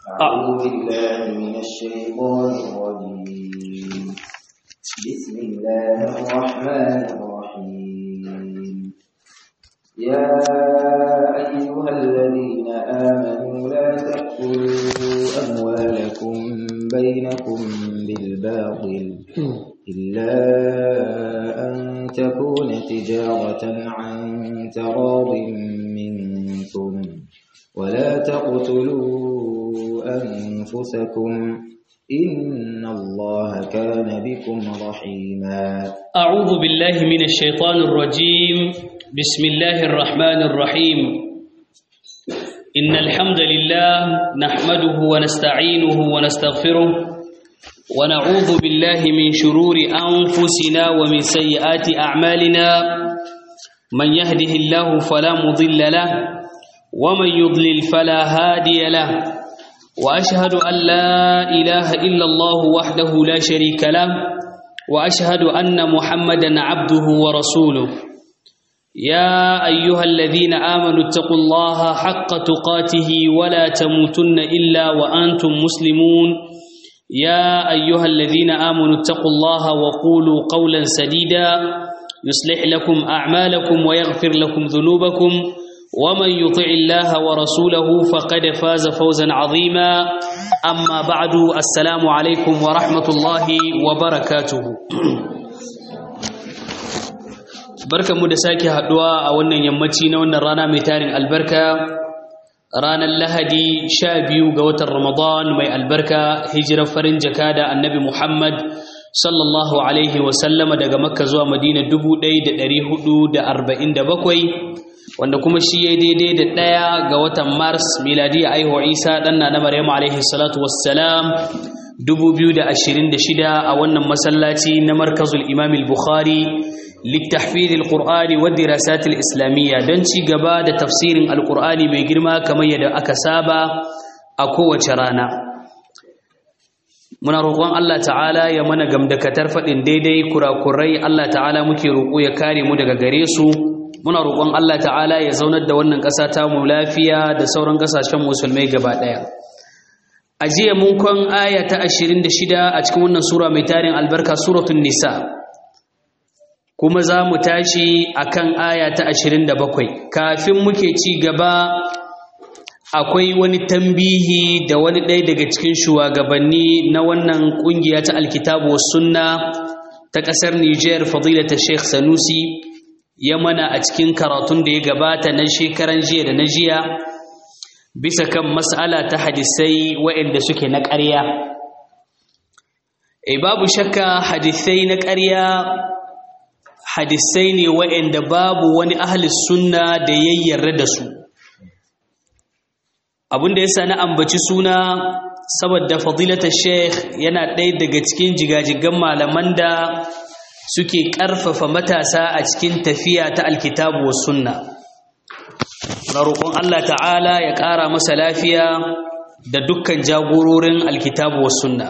أعوذ بالله من الشيطان الرجيم بسم الله الرحمن الرحيم يا أيها الذين آمنوا لا تأكلوا أموالكم بينكم بالباطل إلا أن تكون تجارة عن تراض منكم ولا تقتلوا أنفسكم إن الله كان بكم رحيما أعوذ بالله من الشيطان الرجيم بسم الله الرحمن الرحيم إن الحمد لله نحمده ونستعينه ونستغفره ونعوذ بالله من شرور أنفسنا ومن سيئات أعمالنا من يهده الله فلا مضل له ومن يضلل فلا هادي له وأشهد أن لا إله إلا الله وحده لا شريك له وأشهد أن محمدا عبده ورسوله يا أيها الذين آمنوا اتقوا الله حق تقاته ولا تموتن إلا وأنتم مسلمون يا أيها الذين آمنوا اتقوا الله وقولوا قولا سديدا يصلح لكم أعمالكم ويغفر لكم ذنوبكم ومن يطع الله ورسوله فقد فاز فوزا عظيما أما بعد السلام عليكم ورحمة الله وبركاته barkanmu da sake haduwa a wannan yammaci na wannan rana mai tarin albarka ranar lahadi sha biyu ga watan ramadan mai albarka hijirar farin jaka da annabi muhammad sallallahu alaihi wasallama daga makka zuwa madina 1447 wanda kuma shi ya daidai da ɗaya ga watan mars miladiya aihuwa isa ɗanna na maryamu alaihi salatu wassalam 2026 a wannan masallaci na markazul imam bukhari littahfid al-qur'ani wa dirasat al-islamiyya don ci gaba da tafsirin al-qur'ani mai girma kamar yadda aka saba a kowace rana muna roƙon Allah ta'ala ya mana gamdakatar faɗin daidai kurakurai Allah ta'ala muke roƙo ya kare mu daga gare su muna roƙon Allah ta'ala ya zaunar da wannan ƙasa ta mu lafiya da sauran ƙasashen musulmai gaba ɗaya a jiya mun kwan aya ta 26 a cikin wannan sura mai tarin albarka suratul nisa kuma za mu tashi akan aya ta 27 kafin muke ci gaba akwai wani tambihi da wani ɗaya daga cikin shugabanni na wannan ƙungiya ta alkitabu was sunna ta ƙasar Niger fadilata Sheikh Sanusi ya mana a cikin karatun da ya gabata na shekaran jiya da na jiya bisa kan mas'ala ta hadisai waɗanda suke na ƙarya e babu shakka hadisai na ƙarya hadisai ne waɗanda babu wani ahli sunna da yayyarra da su abinda ya sa na ambaci suna saboda fadilata sheikh yana ɗaya daga cikin jigajigan malaman da suke ƙarfafa matasa a cikin tafiya ta alkitabu wa sunna na roƙon Allah ta'ala ya ƙara masa lafiya da dukkan jagororin alkitabu wa sunna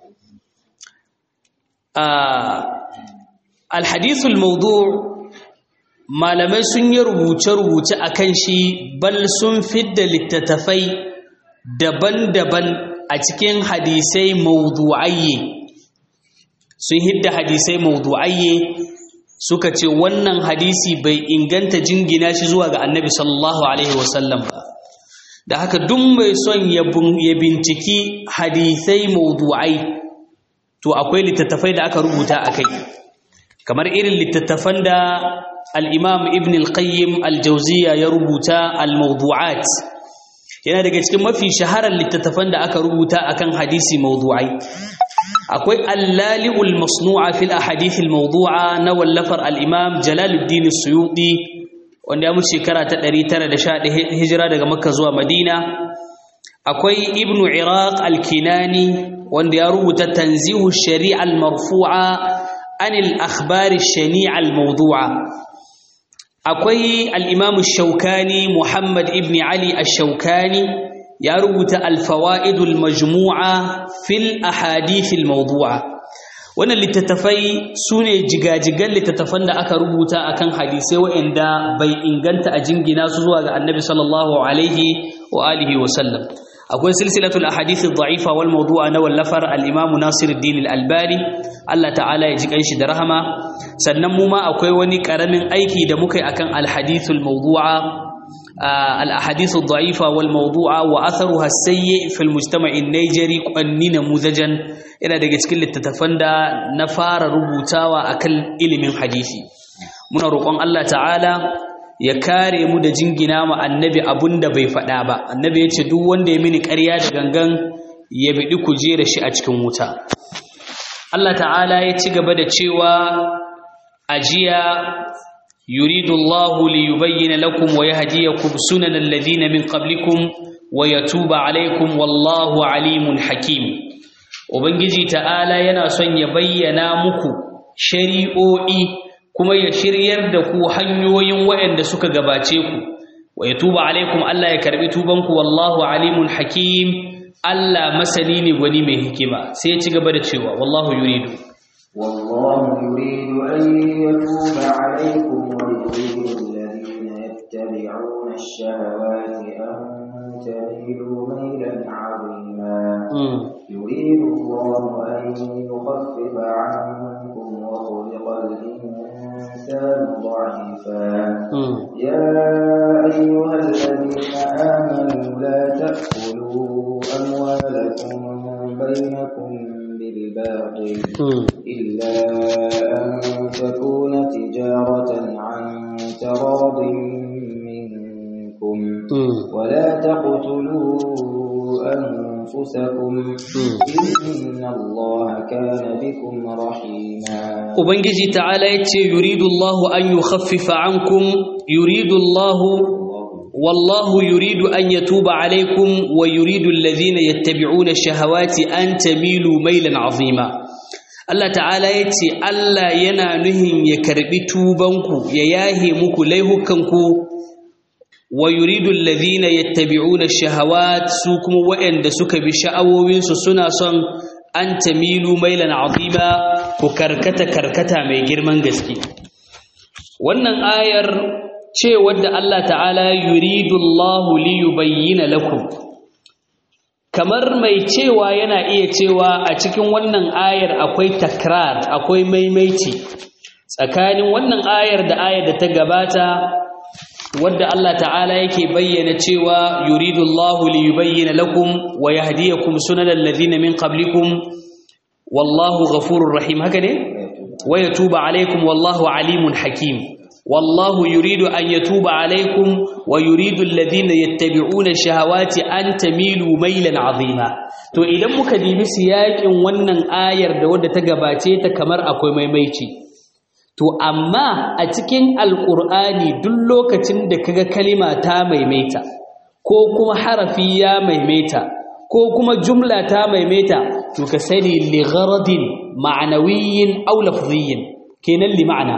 alhadithul maudu malamai sun yi rubuce-rubuce a kan shi bal sun fidda littattafai daban-daban a cikin hadisai maudu'ayye sun hidda hadisai maudu'ayye suka ce wannan hadisi bai inganta jingina shi zuwa ga annabi sallallahu alaihi wasallam ba da haka duk mai son ya binciki hadisai maudu'ai to akwai littattafai da aka rubuta a kai kamar irin littattafan da al'imam ibn al-qayyim al-jauziya ya rubuta al-maudu'at yana daga cikin mafi shaharar littattafan da aka rubuta akan hadisi maudu'ai akwai allali'ul masnu'a fil ahadithil mawdu'a na wallafar al-imam Jalaluddin Suyuti wanda ya mutu shekara ta 911 hijira daga Makka zuwa Madina akwai Ibn Iraq al-Kinani wanda ya rubuta tanzihu shari'a al-marfu'a anil akhbar ash-shani'a al-mawdu'a akwai al-imam ash-Shawkani Muhammad ibn Ali ash-Shawkani ya rubuta alfawa'idul majmu'a fil ahadithil mawdu'a wannan littattafai sune jigajigan littattafan da aka rubuta akan hadisai waɗanda bai inganta a jingina su zuwa ga annabi sallallahu alaihi wa alihi wa sallam akwai silsilatul ahadith ad-da'ifa wal mawdu'a na wallafar al-imam Nasiruddin al-Albani Allah ta'ala ya ji kanshi da rahama sannan mu ma akwai wani karamin aiki da muka yi akan al-hadithul mawdu'a al-ahadith ad-da'ifa wal mawdu'a wa atharuha as-sayyi fi al-mujtama' an-Nigeri qanni namuzajan yana daga cikin littattafan da na fara rubutawa akan ilimin hadisi muna roƙon Allah ta'ala ya kare mu da jingina ma annabi abunda bai faɗa ba annabi ya ce duk wanda ya mini ƙarya da gangan ya biɗi kujera shi a cikin wuta Allah ta'ala ya ci gaba da cewa ajiya yuridu Allah li yubayyana lakum wa yahdiyakum sunan alladhina min qablikum wa yatuba alaykum wallahu alimun hakim ubangiji ta'ala yana son ya bayyana muku shari'o'i kuma ya shiryar da ku hanyoyin waɗanda suka gabace ku wa ya tuba alaikum Allah ya karbi tubanku wallahu alimun hakim Allah masani ne gwani mai hikima sai ya ci gaba da cewa wallahu yuridu والله يريد أن يتوب عليكم ويريد الذين يتبعون الشهوات أن تميلوا ميلا عظيما يريد الله أن يخفف عنكم وخلق الإنسان ضعيفا يا أيها الذين آمنوا لا تأكلوا أموالكم بينكم بالباطل إلا أن تكون تجارة عن تراض منكم ولا تقتلوا أنفسكم إن الله كان بكم رحيما Ubangiji ta'ala ya ce, Yuridu Allahu an yi khaffifa ankum, yuridu Allahu, wallahu yuridu an ya tuba alaikum wa yuridu allazina yattabi'una shahawati an tamilu mailan azima. Allah ta'ala ya ce, Allah yana nuhin ya karbi tubanku, ya yahe muku laihukanku wa yuridu allazina yattabi'una shahawat su kuma waɗanda suka bi sha'awowinsu suna son an tamilu mailan azima ku karkata karkata mai girman gaske wannan ayar ce wadda Allah ta'ala yuridu Allahu li yubayyana lakum kamar mai cewa yana iya cewa a cikin wannan ayar akwai takrar akwai maimaici tsakanin wannan ayar da ayar da ta gabata wadda Allah ta'ala yake bayyana cewa yuridu Allahu li yubayyana lakum wa yahdiyakum sunanal ladhina min qablikum wallahu ghafurur rahim haka ne wa yatuba alaykum wallahu alimun hakim wallahu yuridu an yatuba alaykum wa yuridu alladhina yattabi'una shahawati an tamilu maylan azima to idan muka dibi siyakin wannan ayar da wadda ta gabace ta kamar akwai maimaici to amma a cikin alƙur'ani duk lokacin da kaga kalima ta maimaita ko kuma harafi ya maimaita ko kuma jumla ta maimaita to ka sani li gharadin ma'nawiyyin aw lafziyyin kenan li ma'ana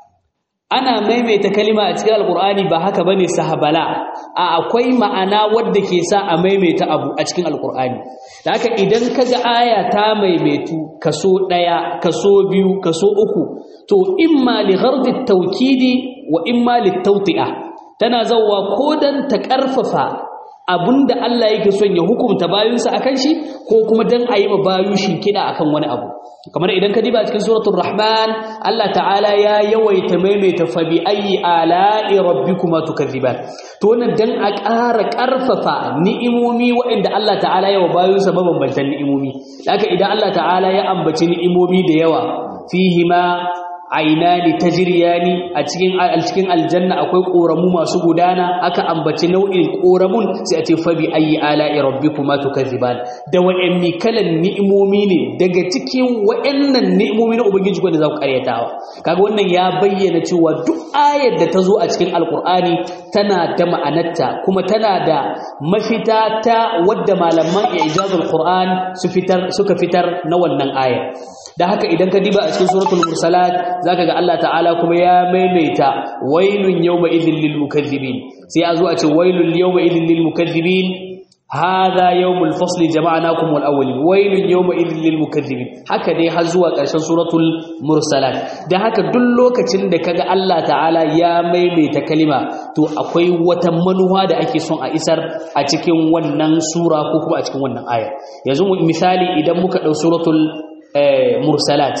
ana maimaita kalima a cikin alƙur'ani ba haka bane sahabala a akwai ma'ana wadda ke sa a maimaita abu a cikin alƙur'ani da haka idan kaga aya ta maimaitu kaso ɗaya kaso biyu kaso uku to imma li ghardi tawkidi wa imma li tawti'a tana zawwa ko dan ta karfafa abinda Allah yake son ya hukunta bayinsa akan shi ko kuma dan ayi ma bayu kida akan wani abu kamar idan ka diba cikin suratul rahman Allah ta'ala ya yawaita maimaita fa bi ayyi ala'i rabbikuma tukadziban to wannan dan a ƙara ƙarfafa ni'imomi waɗanda Allah ta'ala ya wa bayinsa mabambantan ni'imomi haka idan Allah ta'ala ya ambaci ni'imomi da yawa fihima ainani tajriyani a cikin a cikin aljanna akwai koramu masu gudana aka ambaci nau'in koramun sai a ce fa bi ayi ala'i rabbikuma tukazziban da wa'anni kalan ni'imomi ne daga cikin wa'annan ni'imomi na ubangiji ko da za ku karyatawa kaga wannan ya bayyana cewa duk ayar da ta zo a cikin alqur'ani tana da ma'anarta kuma tana da mafita ta wadda malaman ijazul qur'an su fitar suka fitar na wannan ayar da haka idan ka diba a cikin suratul mursalat zaka ga Allah ta'ala kuma ya maimaita wailun yawma idhil lil mukaththibin sai a zo a ce wailul yawma idhil lil mukaththibin hadha yawmul fasli jama'nakum wal awwalin wailun yawma idhil lil mukaththibin haka dai har zuwa ƙarshen suratul mursalat da haka duk lokacin da kaga Allah ta'ala ya maimaita kalima to akwai wata manuwa da ake son a isar a cikin wannan sura ko kuma a cikin wannan aya yanzu misali idan muka dau suratul mursalat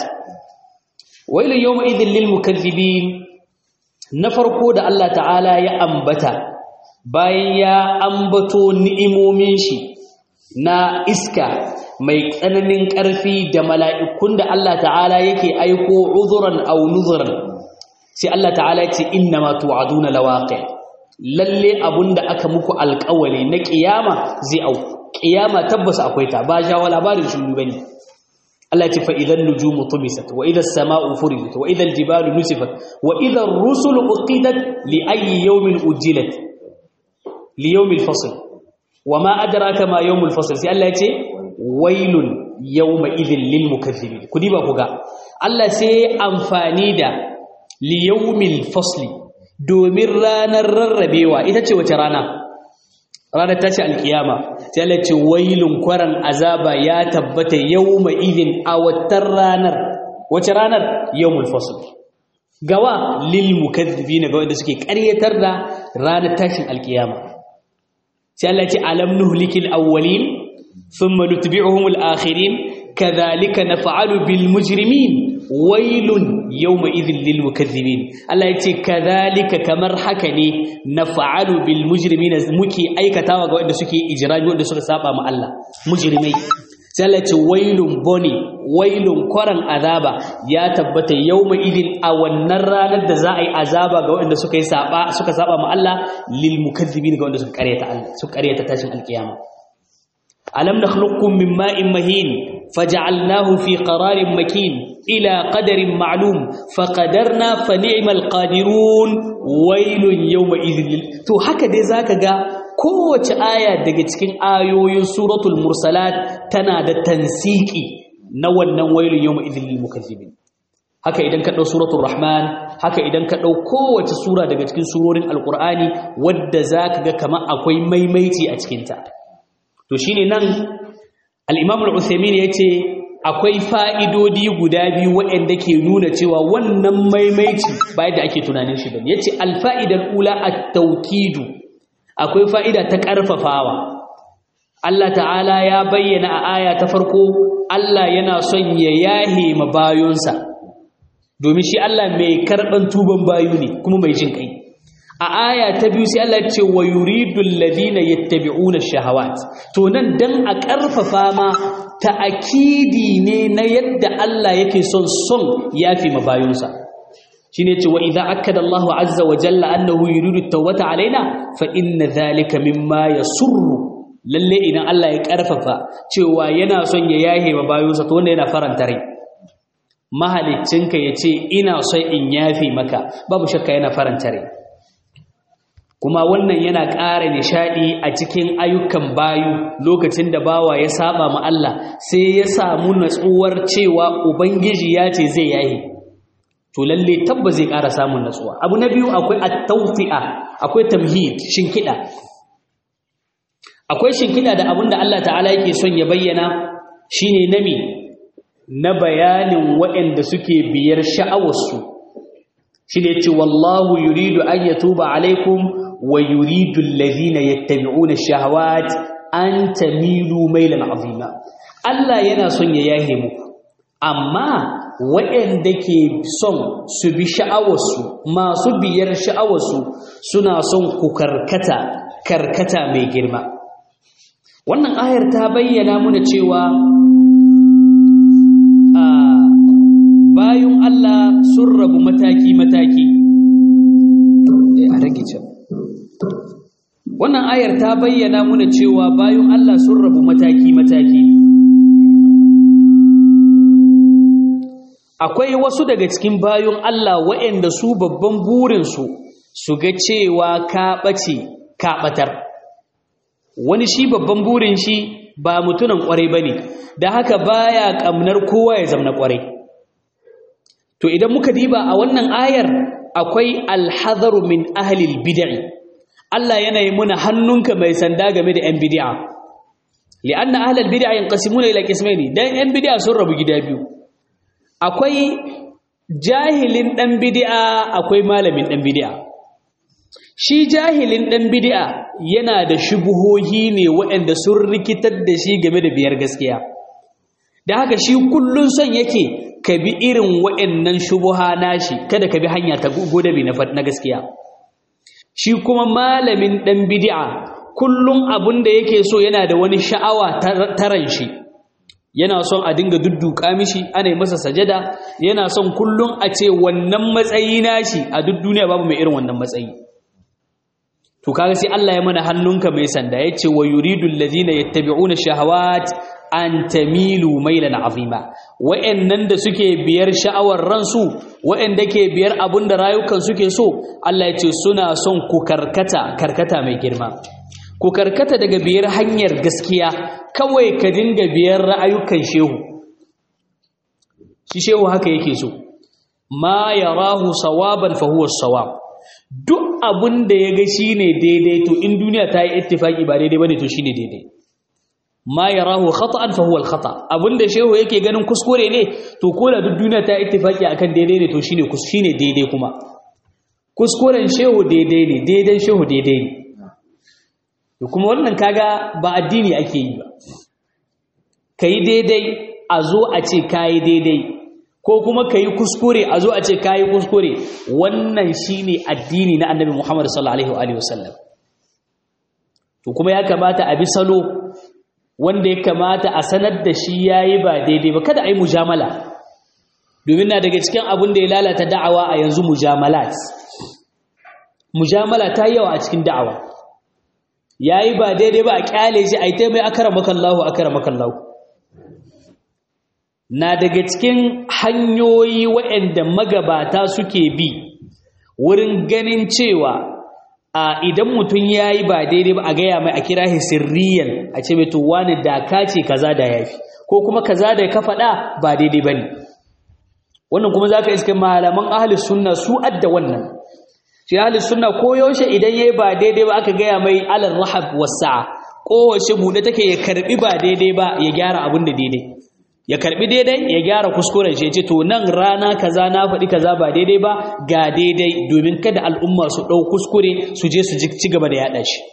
wailun yawma idhil lil mukaththibin na farko da Allah ta'ala ya ambata bayan ya ambato ni'imomin shi na iska mai tsananin ƙarfi da mala'ikun da Allah ta'ala yake aiko uzuran aw nuzuran sai Allah ta'ala ya ce inna ma tu'aduna lawaqi lalle abunda aka muku alƙawari na ƙiyama zai au ƙiyama tabbas akwai ta ba jawo labarin shi bane Allah ce fa'idan nujumu tumisat wa idan sama'u furijat wa idan jibalu nusifat wa idan rusulu uqidat li ayyi yawmin ujilat li yawmil fasl wa ma adraka ma yawmul fasl sai Allah ya ce wailun yawma idhil lil mukaththibin kudi ba ku ga Allah sai amfani da li yawmil fasl domin ranar rarrabewa ita ce wace rana ranar tashi alkiyama sai Allah ce wailun kwaran azaba ya tabbata yawma idin a watan ranar wace ranar yawmul fasl gawa lil mukaththibina ga wanda suke ƙaryatar da ranar tashin alkiyama sai Allah ce alam nuhlikil awwalin thumma nutbi'uhum al-akhirin kadhalika naf'alu bil mujrimin wailun yawma idhil lil mukaththibin Allah yace kadhalika kamar haka ne naf'alu bil mujrimin muke aikatawa ga wanda suke ijrami wanda suka saba ma Allah mujrimai sai Allah yace wailun boni wailun kwaran azaba ya tabbata yawma idhin a wannan ranar da za a yi azaba ga wanda suka yi saba suka saba ma Allah lil mukaththibin ga wanda suka karyata Allah suka karyata tashin alkiyama alam nakhluqukum min ma'in mahin فجعلناه في قرار مكين إلى قدر معلوم فقدرنا فنعم القادرون ويل يومئذ تو haka dai zaka ga kowace aya daga cikin ayoyin suratul mursalat tana da tansiki na wannan wailun yawma'idhil lil mukazzibin haka idan ka dau suratul rahman haka idan ka dau kowace sura daga cikin surorin alqur'ani wadda zaka ga kamar akwai maimaici a cikin ta to shine nan al'imam al'usamin ya ce akwai fa'idodi guda biyu waɗanda ke nuna cewa wannan maimaici bayan da ake tunanin shi bane ya ce alfa'idar ula a taukidu akwai fa'ida ta ƙarfafawa Allah ta'ala ya bayyana a aya ta farko Allah yana son ya yahe ma bayonsa domin shi Allah mai karɓan tuban bayu ne kuma mai jin ƙai a aya ta biyu sai Allah ce wa yuridul ladina yattabi'una shahawat to nan dan a karfafa ma ta'akidi ne na yadda Allah yake son son yafi mabayunsa shine ce wa idza akkada Allahu azza wa jalla annahu yuridu at-tawbata alaina fa inna dhalika mimma yasurru lalle idan Allah ya karfafa cewa yana son ya yahe mabayunsa to wanda yana faranta rai mahaliccinka yace ina son in yafi maka babu shakka yana faranta rai kuma wannan yana ƙara nishaɗi a cikin ayyukan bayu lokacin da bawa ya saba ma Allah sai ya samu natsuwar cewa ubangiji ya ce zai yayi to lalle tabba zai ƙara samun natsuwa abu na biyu akwai at-tawfi'a akwai tamhid shinkida akwai shinkida da abinda Allah ta'ala yake son ya bayyana shine nami na bayanin waɗanda suke biyar sha'awarsu shine yace wallahu yuridu an yatuba alaikum ويريد الذين يتبعون الشهوات أن تميلوا ميلا عظيما Allah yana son ya yahe muku amma waɗanda ke son su bi sha'awarsu masu biyar sha'awarsu suna son ku karkata karkata mai girma wannan ayar ta bayyana muna cewa bayan Allah sun rabu mataki-mataki a rage can wannan ayar ta bayyana muna cewa bayan Allah sun rabu mataki-mataki akwai wasu daga cikin bayan Allah waɗanda su babban burinsu su ga cewa ka ɓace ka ɓatar wani shi babban burin shi ba mutunan ƙwarai ba ne da haka baya ƙamnar kowa ya zamna ƙwarai to idan muka diba a wannan ayar akwai alhazaru min ahlil bid'i Allah yana yi muna hannunka mai sanda game da ‘yan bidi'a, li'anna ahlal bid'a yanqasimuna ila qismaini dan yan bid'a sun rabu gida biyu akwai jahilin dan bid'a akwai malamin dan bid'a shi jahilin dan bid'a yana da shubuhohi ne waɗanda sun rikitar da shi game da biyar gaskiya da haka shi kullun son yake ka bi irin waɗannan shubuha nashi kada ka bi hanya ta godabi na gaskiya shi kuma malamin dan bid'a kullum abin da yake so yana da wani sha'awa taran shi yana son a dinga dudduka mishi ana yi masa sajada yana son kullum a ce wannan matsayi nashi a duk duniya babu mai irin wannan matsayi to kaga sai Allah ya mana hannunka mai sanda yace wa yuridu allazina yattabi'una shahawat an tamilu mailan azima wa'annan da suke biyar sha'awar ransu wa'anda ke biyar abun da rayukan suke so Allah ya ce suna son ku karkata karkata mai girma ku karkata daga biyar hanyar gaskiya kawai ka dinga biyar ra'ayukan shehu shi shehu haka yake so ma yarahu sawaban fa huwa sawab duk abin da ya ga shine daidai to in duniya ta yi ittifaki ba daidai bane to shine daidai ma yarahu khata'an fa huwa al-khata abinda shehu yake ganin kuskure ne to ko da duk duniya ta ittifaki akan daidai ne to shine shine daidai kuma kuskuren shehu daidai ne daidan shehu daidai ne to kuma wannan kaga ba addini ake yi ba kai daidai a zo a ce kai daidai ko kuma kai kuskure a zo a ce kai kuskure wannan shine addini na annabi Muhammad sallallahu alaihi wasallam to kuma ya kamata a bi salo wanda ya kamata a sanar da shi yayi ba daidai ba kada a yi mujamala domin na daga cikin abin da ya lalata da'awa a yanzu mujamalat mujamala ta yawa a cikin da'awa yayi ba daidai ba a kyale shi a yi ta mai akramakallahu akramakallahu na daga cikin hanyoyi waɗanda magabata suke bi wurin ganin cewa a idan mutum ya yi ba daidai ba a gaya mai a kira shi sirriyan a ce mai tuwa ne da ka ce kaza da ya fi ko kuma kaza da ka faɗa ba daidai ba ne wannan kuma za ka iska malaman ahalis sunna su adda wannan shi ahalis sunna ko yaushe idan ya yi ba daidai ba aka gaya mai alar rahab wasa kowace buɗe take ya karɓi ba daidai ba ya gyara abin da daidai ya karbi daidai ya gyara kuskuren shi ya ce to nan rana kaza na faɗi kaza ba daidai ba ga daidai domin kada al'umma su ɗau kuskure su je su ci gaba da yaɗa shi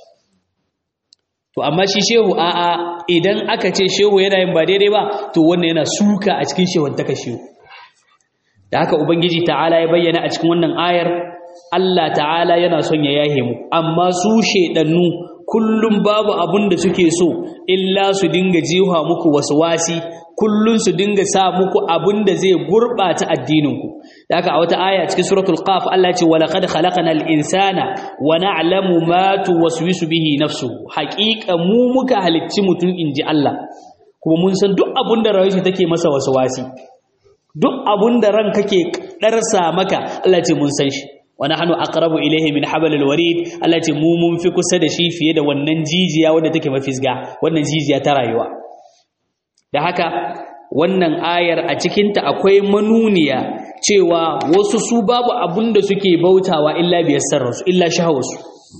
to amma shi shehu a'a idan aka ce shehu yana yin ba daidai ba to wannan yana suka a cikin shehun taka shehu da haka ubangiji ta'ala ya bayyana a cikin wannan ayar Allah ta'ala yana son ya yahe mu amma su shedannu kullum babu abun da suke so illa su dinga jiwa muku waswasi kullun su dinga sa muku abin da zai gurbata addininku da haka a wata aya cikin suratul qaf Allah ce walaqad khalaqnal insana wa na'lamu ma tuwaswisu bihi nafsuhu haqiqa mu muka halicci mutum inji Allah kuma mun san duk abin da rayuwarsa take masa waswasi duk abin da ran kake darsa maka Allah ce mun san shi wa nahnu aqrabu ilayhi min hablil warid Allah ce mu mun fi kusa da shi fiye da wannan jijiya wanda take mafisga wannan jijiya ta rayuwa da haka wannan ayar a cikinta akwai manuniya cewa wasu su babu abun da suke bautawa illa biyar sarrasu illa shahawarsu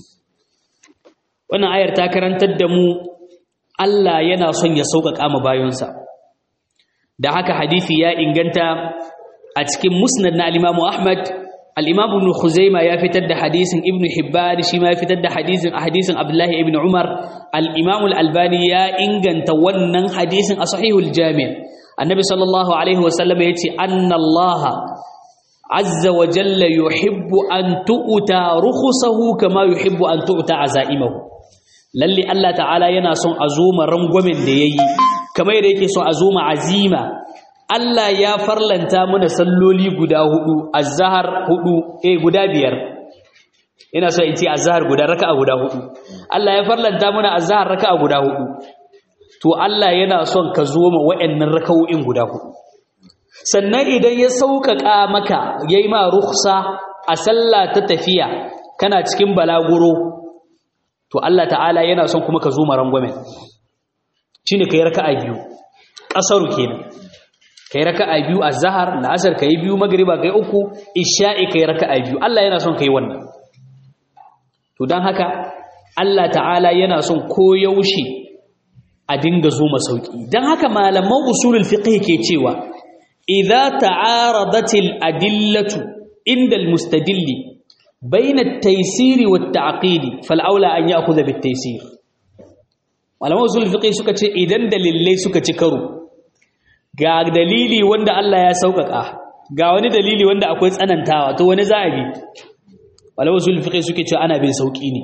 wannan ayar ta karantar da mu Allah yana son ya sauƙaƙa ma bayonsa da haka hadisi ya inganta a cikin musnad na al-Imam Ahmad al-Imam Ibn Khuzaimah ya fitar da hadisin Ibn Hibban shi ma ya fitar da hadisin hadisin Abdullah ibn Umar al-Imam al-Albani ya inganta wannan hadisin a Sahihul Jami' Annabi sallallahu alaihi wasallam yace anna Allah azza wa jalla yuhibbu an tu'ta rukhusahu kama yuhibbu an tu'ta azaimahu lalle Allah ta'ala yana son azuma rangwamen da yayi kamar yadda yake son azuma azima Allah ya farlanta mana salloli guda hudu azhar hudu eh guda biyar ina so in ce azhar guda raka'a guda hudu Allah ya farlanta mana azhar raka'a guda hudu to Allah yana son ka zo ma waɗannan raka'o'in guda hudu sannan idan ya sauƙaƙa maka yayi ma rukhsa a sallah ta tafiya kana cikin balaguro to Allah ta'ala yana son kuma ka zo ma rangwamen shine kai raka'a biyu ƙasaru kenan kai raka'a biyu azhar la'asar kai biyu magriba kai uku isha'i kai raka'a biyu Allah yana son kai wannan to dan haka Allah ta'ala yana son koyaushe a dinga zo masauki don haka malaman usulul fiqh ke cewa idza ta'aradat al-adillatu inda al-mustadilli bayna at-taysir wa at-ta'qid fal aula an ya'khudha bit-taysir malaman usulul fiqh suka ce idan dalilai suka ci karo ga dalili wanda Allah ya sauƙaƙa ga wani dalili wanda akwai tsanantawa to wani za a bi malaman usulul fiqh suke cewa ana bin sauki ne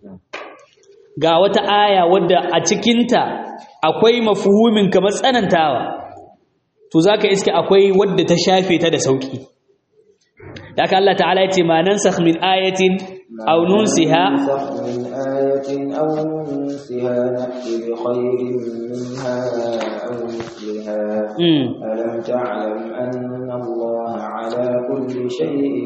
ga wata aya wadda a cikinta akwai mafuhumin kamar tsanantawa to zaka iske akwai wadda ta shafe ta da sauki da aka Allah ta'ala yace ma nansakh min ayatin aw nunsiha من آية أو ننسها نأتي بخير منها أو مثلها mm. ألم تعلم أن الله على كل شيء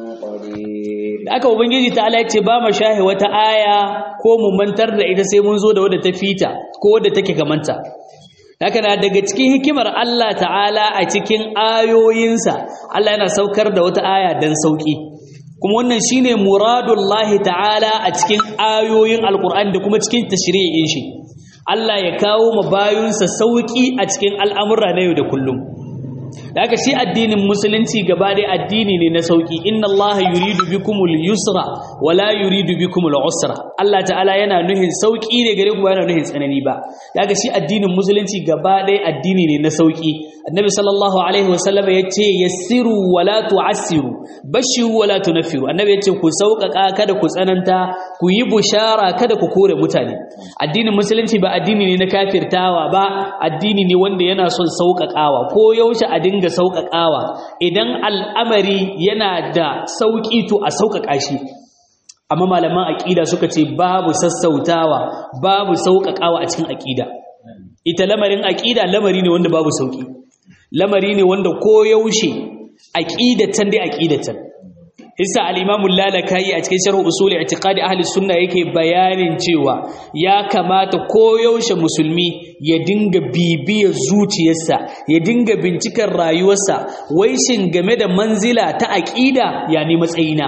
قدير da aka ubangiji ta'ala yace ba mu shahe wata aya ko mu mantar da ita sai mun zo da wadda ta fita ko wadda take kamanta haka na daga cikin hikimar Allah ta'ala a cikin ayoyinsa Allah yana saukar da wata aya dan sauki kuma wannan shine muradullahi ta'ala a cikin ayoyin alkur'ani da kuma cikin tashri'in shi Allah ya kawo ma bayunsa sauki a cikin al'amura na yau da kullum da haka shi addinin musulunci gaba dai addini ne na sauki inna allaha yuridu bikumul yusra wala yuridu bikumul usra Allah ta'ala yana nuhin sauki ne gare ku ba yana nuhin tsanani ba da haka shi addinin musulunci gaba dai addini ne na sauki annabi sallallahu alaihi wasallam ya ce yassiru wala tu'assiru bashiru wala tunaffiru annabi ya ce ku sauƙaƙa kada ku tsananta ku yi bushara kada ku kore mutane addinin musulunci ba addini ne na kafirtawa ba addini ne wanda yana son sauƙaƙawa ko yaushe a dinga sauƙaƙawa idan al'amari yana da sauƙi to a sauƙaƙa shi amma malaman aƙida suka ce babu sassautawa babu sauƙaƙawa a cikin aƙida ita lamarin aƙida lamari ne wanda babu sauƙi lamari ne wanda ko yaushe aqidatan dai aqidatan Isa al-Imam al-Lalakayi a cikin sharh usul i'tiqadi ahli sunna yake bayanin cewa ya kamata koyaushe musulmi ya dinga bibiyar zuciyarsa ya dinga bincikar rayuwarsa wai shin game da manzila ta aqida ya ne matsayina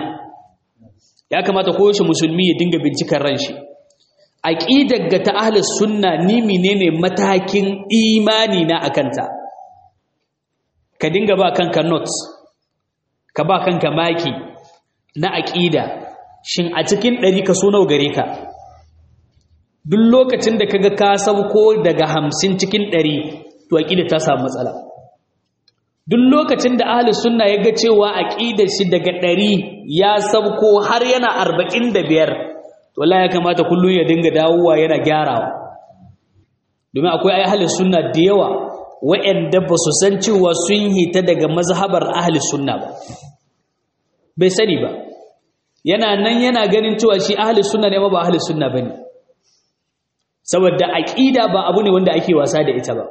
ya kamata koyaushe musulmi ya dinga bincikar ranshi aqidar ga ta ahli sunna ni menene matakin imani na akanta ka dinga ba kanka notes ka ba kanka maki na aƙida shin a cikin ɗari ka so nawa gare ka duk lokacin da kaga ka sauko daga hamsin cikin ɗari to aƙida ta samu matsala duk lokacin da ahli sunna ya ga cewa aƙidar shi daga ɗari ya sauko har yana arba'in da biyar to ya kamata kullum ya dinga dawowa yana gyarawa domin akwai ai ahli sunna da yawa wa'anda ba su san cewa sun hita daga mazhabar ahli sunna ba bai sani ba yana nan yana ganin cewa shi ahli sunna ne ba ahli sunna bane saboda aqida ba abu ne wanda ake wasa da ita ba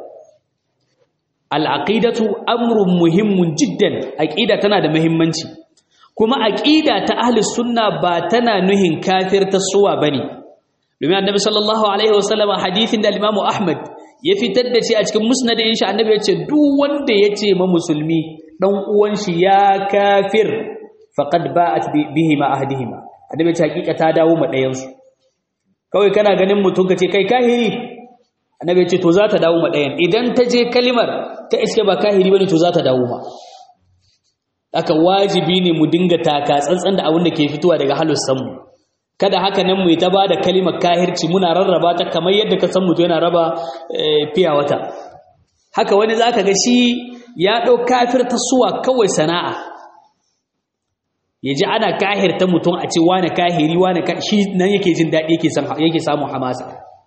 al-aqidatu amrun muhimmun jiddan aqida tana da muhimmanci kuma aqida ta ahli sunna ba tana nuhin kafir ta suwa bane domin annabi sallallahu alaihi wasallam hadithin da al-imam ahmad ya fitar da shi a cikin musnadin shi annabi ya ce duk wanda ya ce ma musulmi dan uwan shi ya kafir faqad ba'at bihi ma ahdihima annabi ce hakika ta dawo ma ɗayan su kawai kana ganin mutum kace kai kahiri annabi ce to za ta dawo ma ɗayan idan ta je kalimar ta iske ba kahiri bane to za ta dawo ma aka wajibi ne mu dinga taka tsantsan da abin da ke fitowa daga halussan mu kada haka nan mu ta bada kalimar kahirci muna rarraba ta kamar yadda ka san mutum yana raba fiya wata haka wani zaka ga shi ya ɗau kafir ta suwa kawai sana'a ya ji ana kahirta mutum a ce wane kahiri wane shi nan yake jin daɗi yake samun hamasa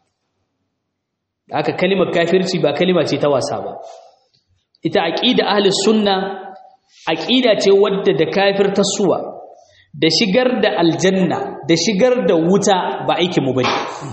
haka kalimar kafirci ba kalima ce ta wasa ba ita aqida ahlus sunna aqida ce wadda da kafir ta suwa da shigar da aljanna da shigar da wuta ba aikin mu bane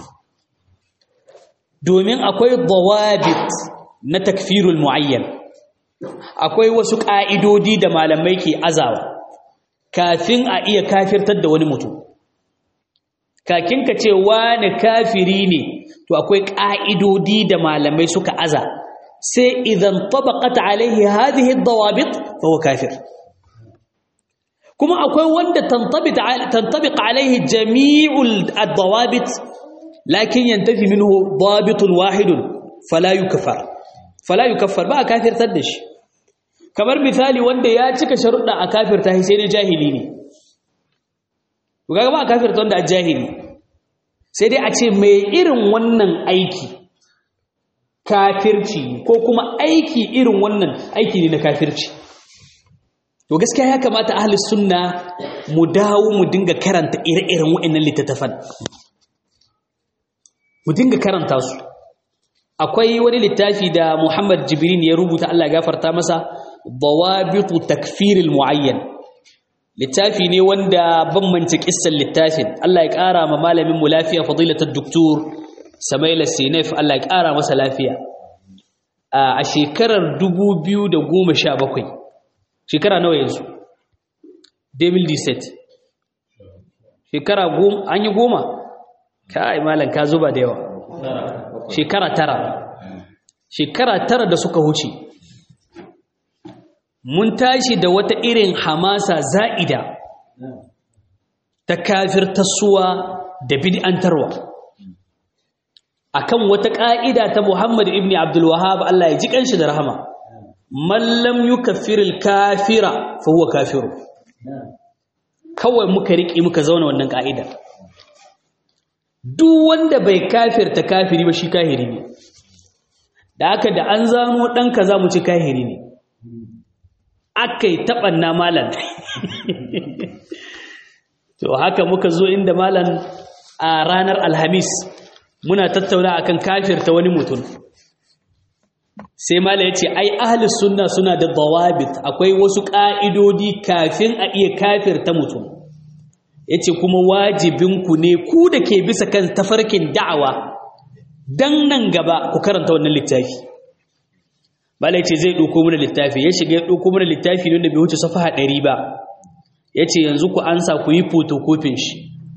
domin akwai dawabit na takfirul muayyan akwai wasu ƙa'idodi da malamai ke azawa kafin a iya kafirtar da wani mutum kakin ka ce wani kafiri ne to akwai ƙa'idodi da malamai suka aza sai idan tabaqat alaihi hadhihi dawabit fa huwa kafir kuma akwai wanda tantabiq alaihi jami'ul dawabit lakin yantafi minhu dabitun wahidun fala yukfar fala yukaffar ba a kafirtar da shi kamar misali wanda ya cika sharuɗa a kafirta sai ne jahili ne to kaga ba a kafirta wanda a jahili sai dai a ce mai irin wannan aiki kafirci ko kuma aiki irin wannan aiki ne na kafirci to gaskiya ya kamata ahli sunna mu dawo mu dinga karanta ire-iren waɗannan littattafan mu dinga karanta su akwai wani littafi da Muhammad Jibrin ya rubuta Allah ya gafarta masa dawabitu takfiril muayyan littafi ne wanda bambance kissan littafin Allah ya ƙara ma malamin mu lafiya fadilatul doktor Samaila Sinef Allah ya ƙara masa lafiya a shekarar 2017 shekara nawa yanzu 2017 shekara goma an yi goma kai malam ka zuba da yawa shekara tara shekara tara da suka huce mun tashi da wata irin hamasa za'ida ta kafirtarsuwa da bid'antarwa akan wata ƙa'ida ta Muhammad ibn Abdul Wahhab Allah ya ji kanshi da rahama man lam yukaffiril kafira fa huwa kafiru kawai muka riƙe muka zauna wannan ƙa'idar duk wanda bai kafirta kafiri ba shi kahiri ne da aka da an zano ɗan kaza mu ci kahiri ne aka yi taɓanna malan to haka muka zo inda malan a ranar alhamis muna tattauna akan kafirta wani mutum sai mala ya ce ai ahalis sunna suna da dawabit akwai wasu ƙa'idodi kafin a iya kafirta mutum ya ce kuma wajibinku ne ku da ke bisa kan tafarkin da'awa don nan gaba ku karanta wannan littafi malai ce zai ɗauko mana littafi ya shiga ya ɗauko mana littafi ne da bai wuce safaha ɗari ba ya ce yanzu ku ansa ku yi fotokofin shi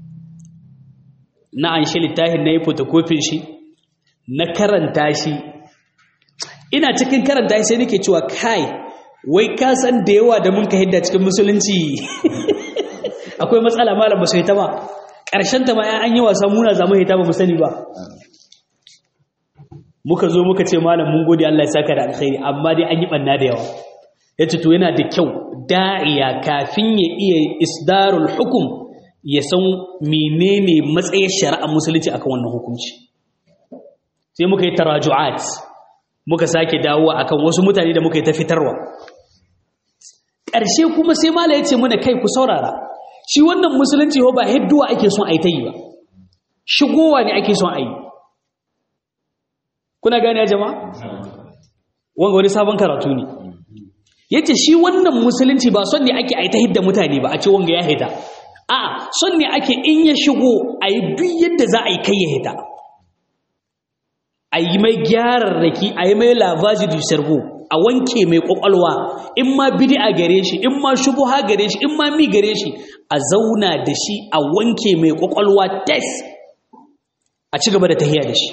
na an shi littafin na yi fotokofin shi na karanta shi ina cikin karanta shi sai nake cewa kai wai ka san da yawa da mun ka hidda cikin musulunci akwai matsala malam ba su hita ba ƙarshen ta ma an yi wasa muna zamu hita ba mu sani ba muka zo muka ce malam mun gode Allah ya saka da alkhairi amma dai an yi banna da yawa yace to yana da kyau da'iya kafin ya iya isdarul hukum ya san menene matsayin shari'ar musulunci akan wannan hukunci sai muka yi taraju'at muka sake dawowa akan wasu mutane da muka yi ta fitarwa ƙarshe kuma sai mala ya ce mana kai ku saurara shi wannan musulunci ho ba hidduwa ake son a yi ta yi ba shigowa ne ake son a yi kuna gane ya jama'a wanga wani sabon karatu ne yace shi wannan musulunci ba son ne ake a yi ta hidda mutane ba a ce wanga ya hita a'a son ne ake in ya shigo a yi duk yadda za a yi kai ya hita a yi mai gyararraki a yi mai lavaji du cerveau a wanke mai kwakwalwa in ma bid'a gare shi in ma shubuha gare shi in ma mi gare shi a zauna da shi a wanke mai kwakwalwa test a ci gaba da tahiya da shi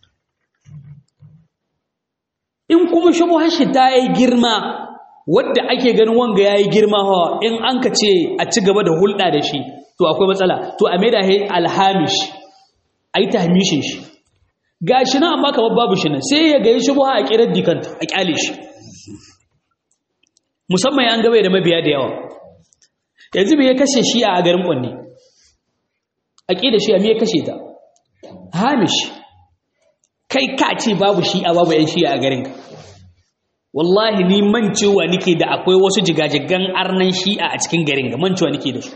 in kuma shubuhar shi ta yi girma wadda ake ganin wanga ya yi girma hawa in an ka ce a ci gaba da hulɗa da shi to akwai matsala to a mai da alhamish a yi tahmishin shi ga shi nan amma kamar babu shi nan sai ya gayi shubuha a kirar dikanta a kyale shi musamman ya an gaba da mabiya da yawa yanzu me ya kashe shi a garin kwanne a ƙi da shi a me ya kashe ta hamish kai ka ce babu shi a babu yan shi a garin ka wallahi ni mancewa nike da akwai wasu jigajigan arnan shi'a a cikin garin ga mancewa nike da su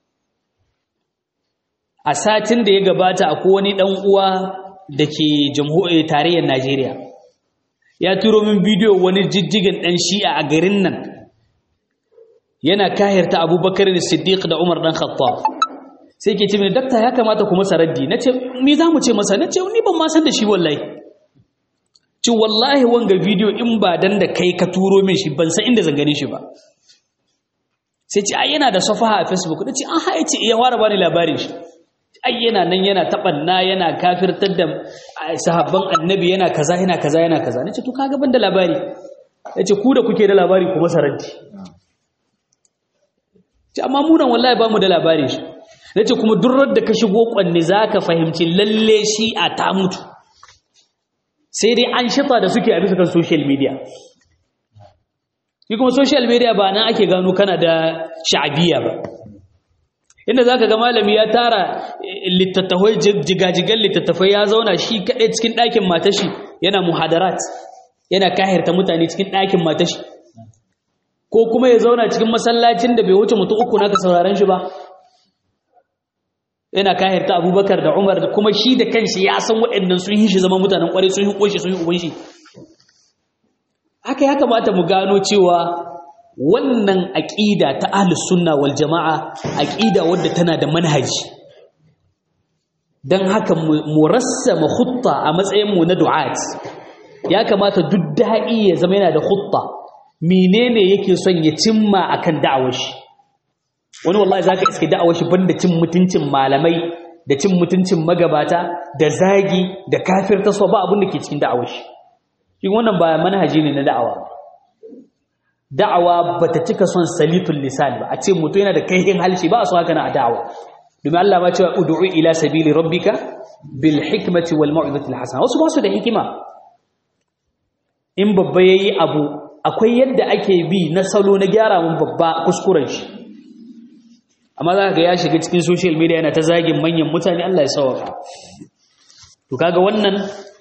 a satin da ya gabata akwai wani dan uwa da ke jamhuriyar tarayyar Najeriya ya turo min bidiyo wani jijjigin ɗan shi'a a garin nan yana kahirta abubakar da siddiq da umar ɗan khattab sai ke ce mini dakta ya kamata ku masa raddi na ce mi za mu ce masa na ce ni ban ma san da shi wallahi ci wallahi wanga bidiyo in ba dan da kai ka turo min shi ban san inda zan gane shi ba sai ce ai yana da safaha a facebook na ce an haye ce ya fara bani labarin shi ai yana nan yana taɓanna yana kafirtar da sahabban annabi yana kaza yana kaza yana kaza nace to kaga ban da labari yace ku da kuke da labari kuma saranti ce amma mu nan wallahi ba mu da labari shi nace kuma durrar da ka shigo kwanne zaka fahimci lalle shi a ta mutu sai dai an shifa da suke a bisa kan social media shi kuma social media ba nan ake gano kana da sha'abiyya ba inda zaka ga malami ya tara littattafai jigajigan littattafai ya zauna shi kaɗai cikin ɗakin matashi yana muhadarat yana kahirta mutane cikin ɗakin matashi ko kuma ya zauna cikin masallacin da bai wuce mutum uku naka sauraron shi ba yana kahirta abubakar da umar kuma shi da kanshi ya san waɗannan sun yi shi zama mutanen ƙwarai sun yi ƙoshi sun yi uban shi haka ya kamata mu gano cewa wannan aƙida ta ahlus sunna wal jama'a aƙida wadda tana da manhaji don haka mu rassama khutta a matsayin mu na du'at ya kamata duk da'i ya zama yana da khutta menene yake son ya cimma akan da'awar shi wani wallahi zaka iske da'awar shi banda cin mutuncin malamai da cin mutuncin magabata da zagi da kafirta so ba abin da ke cikin da'awar shi shi wannan ba manhaji ne na da'awa da'awa bata cika son salitul lisan ba a ce mutum yana da kaihin halshi ba a so haka na a da'awa domin Allah ma cewa ud'u ila sabili rabbika bil hikmati wal mau'izati al hasana wasu ba su da hikima in babba yayi abu akwai yadda ake bi na salo na gyara mun babba kuskuren shi amma za ka ga ya shiga cikin social media yana ta zagin manyan mutane Allah ya sauka to kaga wannan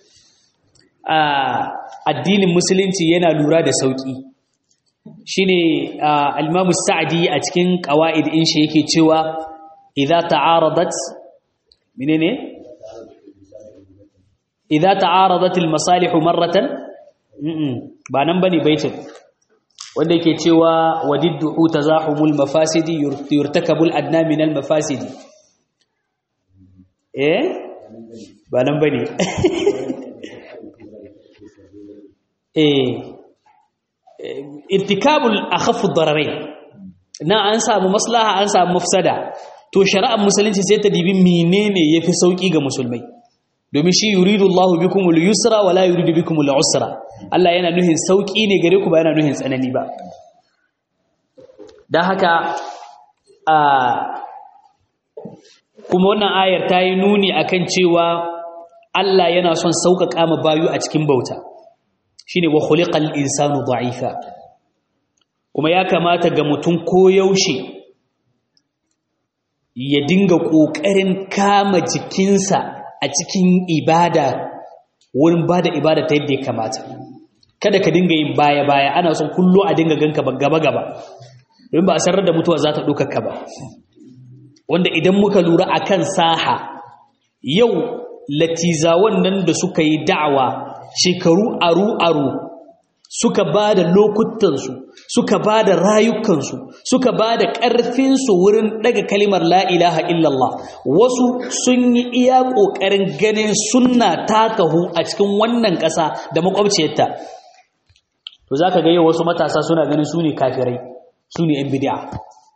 addinin musulunci yana lura da sauki shine al-Imam Sa'di a cikin qawaid in shi yake cewa idza ta'aradat menene idza ta'aradat al-masalih marratan ba nan bane baitin wanda yake cewa wadiddu tazahumul mafasidi yurtakabul adna min al mafasidi eh ba nan bane eh irtikabul akhaf ad-dararain na an samu maslaha an samu mafsada to shari'ar musulunci sai ta dibi menene yafi sauki ga musulmai domin shi yuridu Allahu bikumul yusra wala yuridu bikumul usra Allah yana nuhin sauki ne gare ku ba yana nuhin tsanani ba dan haka a kuma wannan ayar ta yi nuni akan cewa Allah yana son sauƙaƙa ma bayu a cikin bauta shine wa khuliqal insanu da'ifa kuma ya kamata ga mutum koyaushe ya dinga ƙoƙarin kama jikinsa a cikin ibada wurin ba da ibada ta yadda ya kamata kada ka dinga yin baya-baya ana son kullo a dinga ganka gaba-gaba domin ba a sarar da mutuwa za ta ɗaukaka ba wanda idan muka lura a kan saha yau latizawan nan da suka yi da'awa shekaru aru-aru suka ba da lokutansu suka ba da rayukansu suka ba da ƙarfinsu wurin daga kalimar la'ilaha illallah wasu sun yi iya ƙoƙarin ganin sunna takahu a cikin wannan ƙasa da makwabciyarta to za ka ga yau wasu matasa suna ganin su ne kafirai su ne ‘yan bidiya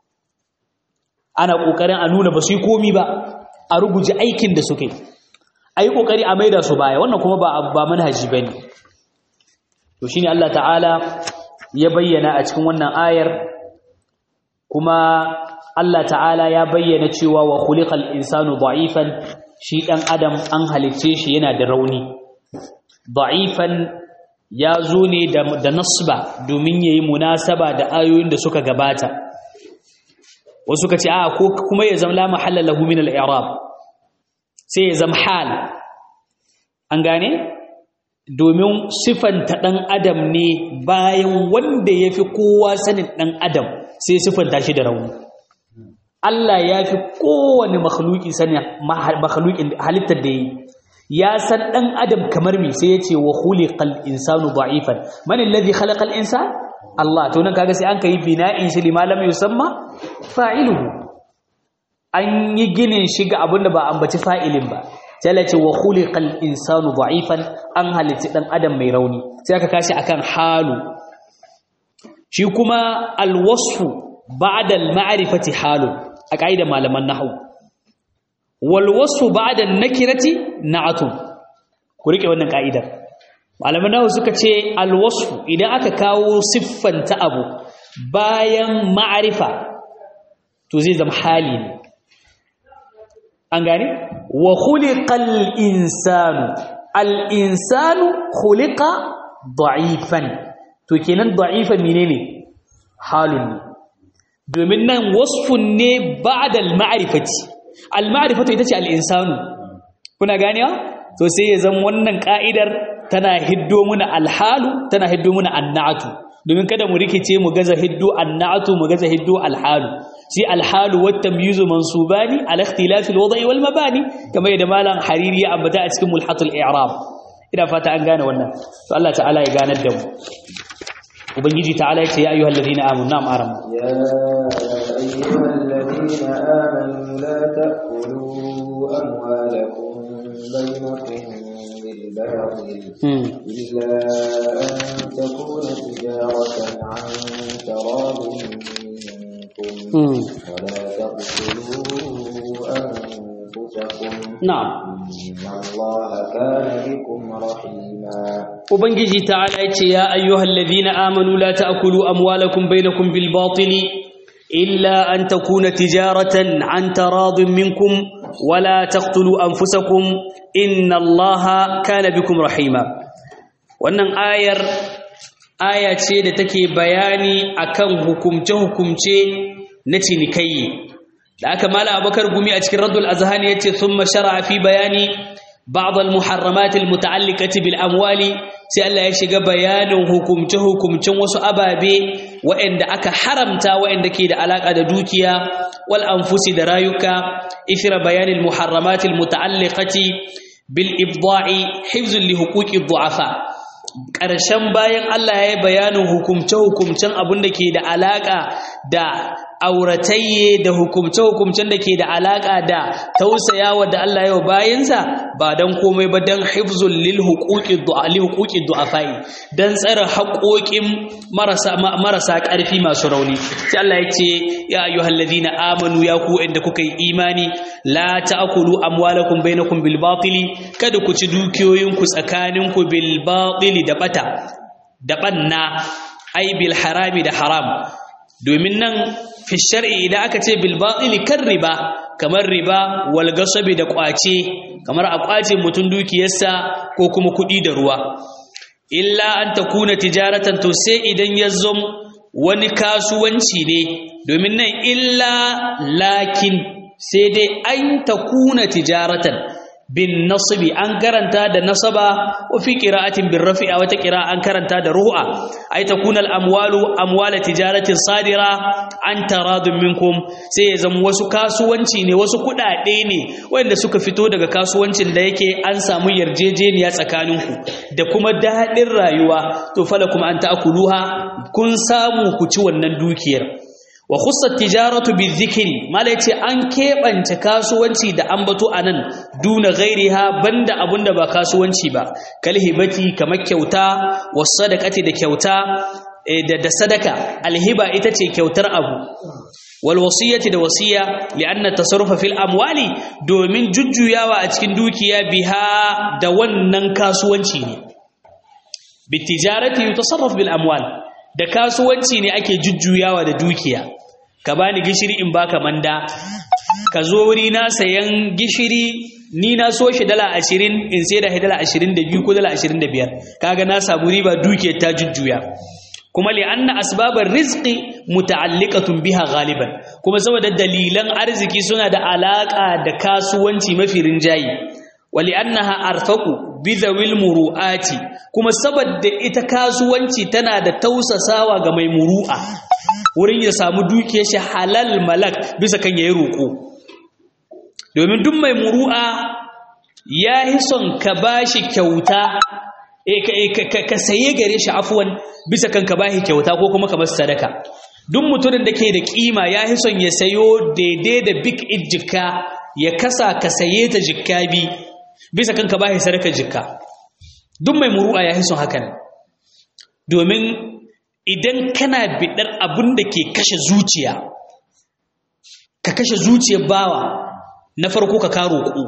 ana ƙoƙarin a nuna ba su yi komi ba a ruguji aikin da suke a yi ƙoƙari a maida su baya wannan kuma ba manhaji ba ne to shi ne Allah ta'ala ya bayyana a cikin wannan ayar kuma Allah ta'ala ya bayyana cewa wa khuliqal insanu da'ifan shi dan adam an halicce shi yana da rauni da'ifan ya zo ne da, da nasba domin yayi munasaba da ayoyin da suka gabata wasu ka ce a ko kuma ya zama la mahalla lahu min al-i'rab sai ya zama hal an gane domin sifanta ɗan adam ne bayan wanda ya fi kowa sanin ɗan adam sai sifanta shi da rauni Allah ya fi kowane makhluki sanin makhlukin halittar da yi ya san ɗan adam kamar me sai ya ce wa khuliqal insanu da'ifan man alladhi khalaqal insan Allah to nan kaga sai an kai bina'in shi lima lam yusamma fa'iluhu an yi ginin shi ga abinda ba ambaci fa'ilin ba sai ce wa khuliqal insanu da'ifan an halitta dan adam mai rauni sai aka kashi akan halu shi kuma alwasfu ba'da al-ma'rifati halu a kaida malaman nahwu wal wasfu ba'da an-nakirati na'atun ku rike wannan kaidar malaman nahwu suka ce alwasfu idan aka kawo siffanta abu bayan ma'rifa to zai zama hali ne an gane wa khuliqal insanu al insanu khuliqa da'ifan to kenan da'ifan menene halun ne domin nan wasfun ne ba'da al ma'rifati al ma'rifatu ita ce al insanu kuna ganewa to sai ya zama wannan ka'idar tana hiddo muna alhalu tana hiddo muna annatu domin kada mu rikice mu gaza hiddo annatu mu gaza hiddo alhalu shi alhalu wat tamyizu mansubani ala ikhtilafi alwada'i wal mabani kamar yadda malam hariri ya ambata a cikin mulhatul i'rab ina fata an gane wannan to Allah ta'ala ya ganar da mu ubangiji ta'ala ya ce ya ayyuhal ladina amanu na'am aram يا أيها الذين آمنوا لا تأكلوا أموالكم بينكم بالباطل إلا أن تكون تجارة عن تراض منكم ولا تقتلوا أنفسكم na'am إن الله كان بكم رحيما ubangiji ta'ala ya ce ya ayyuhal ladina amanu la ta'kulu amwalakum bainakum bil batili illa an takuna tijaratan an taradin minkum wala taqtulu anfusakum inna allaha kana bikum rahima wannan ayar aya ce da take bayani akan hukumce hukumce na cinikayi da aka mala abakar gumi a cikin raddul azhani yace thumma shar'a fi bayani ba'd al muharramat al muta'alliqati bil amwali sai Allah ya shiga bayanin hukumce hukumcen wasu ababe waɗanda aka haramta waɗanda ke da alaka da dukiya wal anfusi da rayuka ithra bayanin muharramat al muta'alliqati bil ibda'i hifzun li huquqi du'afa ƙarshen bayan Allah ya yi bayanin hukumce-hukumcen abin da ke da alaƙa da auratayye da hukumce-hukumcen da ke da alaƙa da tausayawa da Allah yau bayansa ba don komai ba don hifzul lil hukuki du'afai don tsara haƙoƙin marasa ƙarfi masu rauni sai Allah ya ce ya ayyuhal ladina amanu ya ku inda kuka yi imani la ta'kulu amwalakum bainakum bil batili kada ku ci dukiyoyinku tsakaninku bil batili da bata da banna ai bil harami da haram domin nan fi shar'i idan aka ce bil batili kan riba kamar riba wal gasabi da kwace kamar a kwace mutun dukiyarsa ko kuma kudi da ruwa illa an takuna tijaratan to sai idan ya zom wani kasuwanci ne domin nan illa lakin sai dai an takuna tijaratan bin nasbi an karanta da nasaba wa fi qira'atin bin rafi'a wata qira'a an karanta da ru'a ay takuna al amwalu amwala tijaratin sadira an taradun minkum sai ya zama wasu kasuwanci ne wasu kudade ne wanda suka fito daga kasuwancin da yake an samu yarjejeniya tsakaninku da kuma dadin rayuwa to falakum an ta'kuluha kun samu ku ci wannan dukiyar wa khussat tijaratu bizikri mala yace an kebance kasuwanci da ambato anan duna ghairiha banda abunda ba kasuwanci ba kalhibati kamar kyauta was sadaqati da kyauta da da sadaka alhiba ita ce kyautar abu wal wasiyati da wasiya li'anna tasarrufa fil amwali domin jujjuyawa a cikin dukiya biha da wannan kasuwanci ne bitijarati yutasarraf bil amwal da kasuwanci ne ake jujjuyawa da dukiya ka bani gishiri in baka manda ka zo wuri na sayan gishiri ni na so shi dala ashirin in sai da dala ashirin da biyu ko dala ashirin da biyar kaga na samu riba dukiyar ta jujjuya kuma li anna asbabar rizqi muta'alliqatun biha ghaliban kuma saboda dalilan arziki suna da alaka da kasuwanci mafi rinjayi wali annaha arfaqu bidhawil muru'ati kuma saboda ita kasuwanci tana da tausasawa ga mai muru'a wurin ya samu dukiyar shi halal malak bisa kan yayi roko domin duk mai muru'a yayi son ka bashi kyauta ka saye gare shi afwan bisa kan ka bashi kyauta ko kuma ka masa sadaka duk mutumin da ke da kima yayi son ya sayo daidai da big ijjika ya kasa ka saye ta jikka bi bisa kanka ba shi sadakar jikka duk mai muru'a ya son hakan domin idan kana bidar abin da ke kashe zuciya ka kashe zuciyar bawa na farko ka karo ku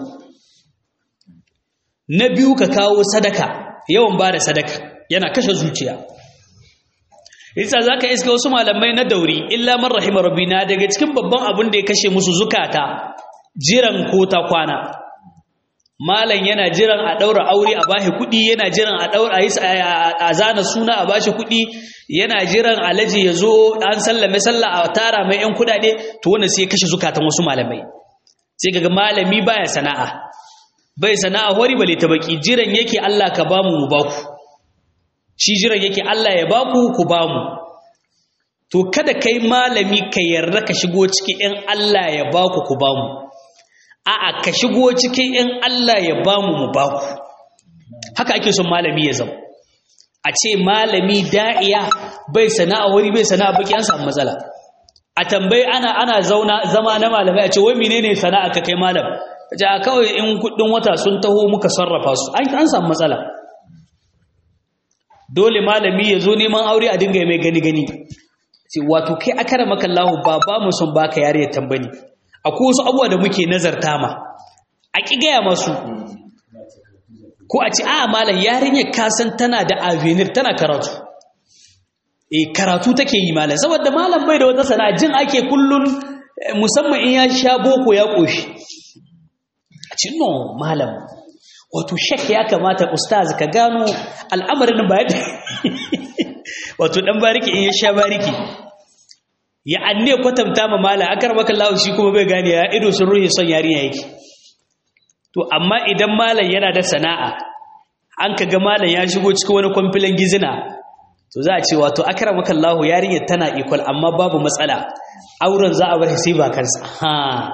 na biyu ka kawo sadaka yawan ba da sadaka yana kashe zuciya isa za ka iska wasu malamai na dauri illa man rahima rabbina daga cikin babban abin da ya kashe musu zukata jiran ko ta kwana malam yana jiran a daura aure a bashi kuɗi yana jiran a daura a zana suna a bashi kuɗi yana jiran alaji ya zo an sallame sallah a tara mai yan kuɗaɗe to wannan sai kashe zukatan wasu malamai sai kaga malami baya sana'a bai sana'a hori bale ta baki jiran yake Allah ka bamu mu baku shi jiran yake Allah ya baku ku bamu to kada kai malami ka yarda ka shigo cikin in Allah ya baku ku bamu a'a ka shigo cikin in Allah ya bamu mu baku haka ake son malami ya zama a ce malami da'iya bai sana'a wuri bai sana'a baki an samu matsala a tambayi ana ana zauna zama na malamai a ce wai menene sana'a ka kai malam ce a kawai in kudin wata sun taho muka sarrafa su an samu matsala dole malami ya zo neman aure a dinga mai gani gani ce wato kai akara maka Allah ba ba mu son baka yare tambani akwai wasu abubuwa da muke nazarta ma a ki gaya masu ko a ce a malam yarinyar kasan tana da avenir tana karatu eh karatu take yi malam saboda malam bai da wata sana'a jin ake kullun musamman in ya sha boko ya koshi a ce no malam wato shek ya kamata ustaz ka gano al'amarin ba yadda wato dan bariki in ya sha bariki ya anne kwatanta ma malam akar maka Allah shi kuma bai gane ya ido sun ruhi son yarinya yake to amma idan malam yana da sana'a an kaga malam ya shigo cikin wani kwamfilan gizina to za a ce wato akramaka Allah yarinyar tana equal amma babu matsala auren za a bar sai ba kansa ha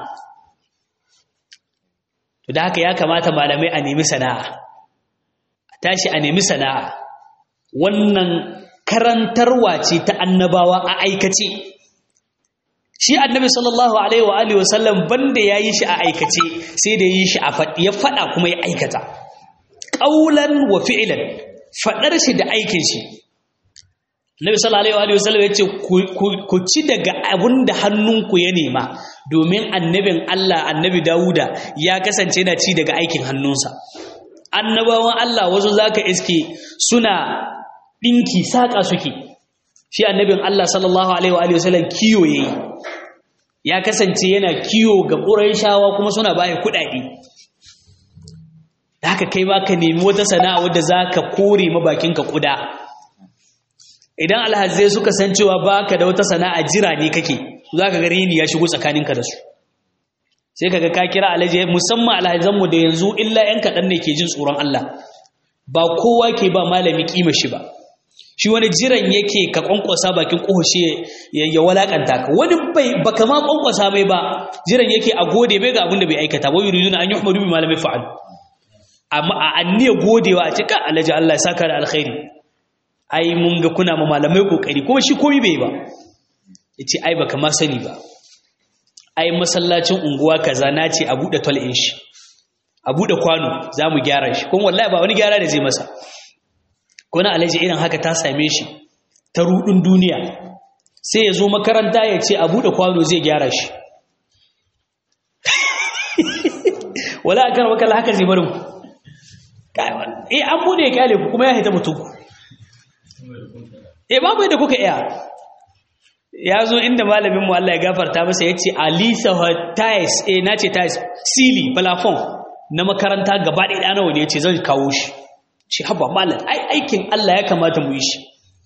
to da haka ya kamata malamai a nemi sana'a a tashi a nemi sana'a wannan karantarwa ce ta annabawa a aikace shi annabi sallallahu alaihi wa alihi wasallam banda yayi shi a aikace sai da yi shi a ya fada kuma ya aikata qaulan wa fi'lan fadar shi da aikin shi Nabi sallallahu alaihi wasallam yace ku ci daga abinda hannunku ya nema domin annabin Allah annabi Dawuda ya kasance yana ci daga aikin hannunsa annabawan Allah wasu zaka iske suna dinki saka suke shi annabin Allah sallallahu alaihi wasallam kiyo yayi ya kasance yana kiyo ga Qurayshawa kuma suna baya kuɗaɗe haka kai ba ka nemi wata sana'a wadda zaka kore mabakinka kuda idan alhazai suka san cewa baka da wata sana'a jira ne kake zaka ga rini ya shigo tsakaninka da su sai kaga ka kira alhaji musamman alhazan mu da yanzu illa yan kadan ne ke jin tsoron Allah ba kowa ke ba malami kima shi ba shi wani jiran yake ka kwankwasa bakin kohoshe ya walakanta ka wani bai baka ma kwankwasa mai ba jiran yake a gode bai ga abin da bai aikata ba yuriduna an yuhmadu bi malami fa'al amma a anniya godewa a cika alhaji Allah ya saka da alkhairi ai mun ga kuna ma malamai kokari kuma shi komai bai ba yace ai baka ma sani ba ai masallacin unguwa kaza nace a bude tol in shi a bude kwano zamu gyara shi kuma wallahi ba wani gyara da zai masa ko na alaji irin haka ta same shi ta rudin duniya sai ya zo makaranta ya ce a bude kwano zai gyara shi wala akan wakala haka zai barin eh an bude ya kyale ku kuma ya haita mutum eh babu yadda kuka iya ya zo inda malamin mu Allah ya gafarta masa ya ce alisa tais eh na ce tais sili plafon na makaranta gaba ɗaya ɗana wani ya ce zai kawo shi shi haba malam ai aikin Allah ya kamata mu yi shi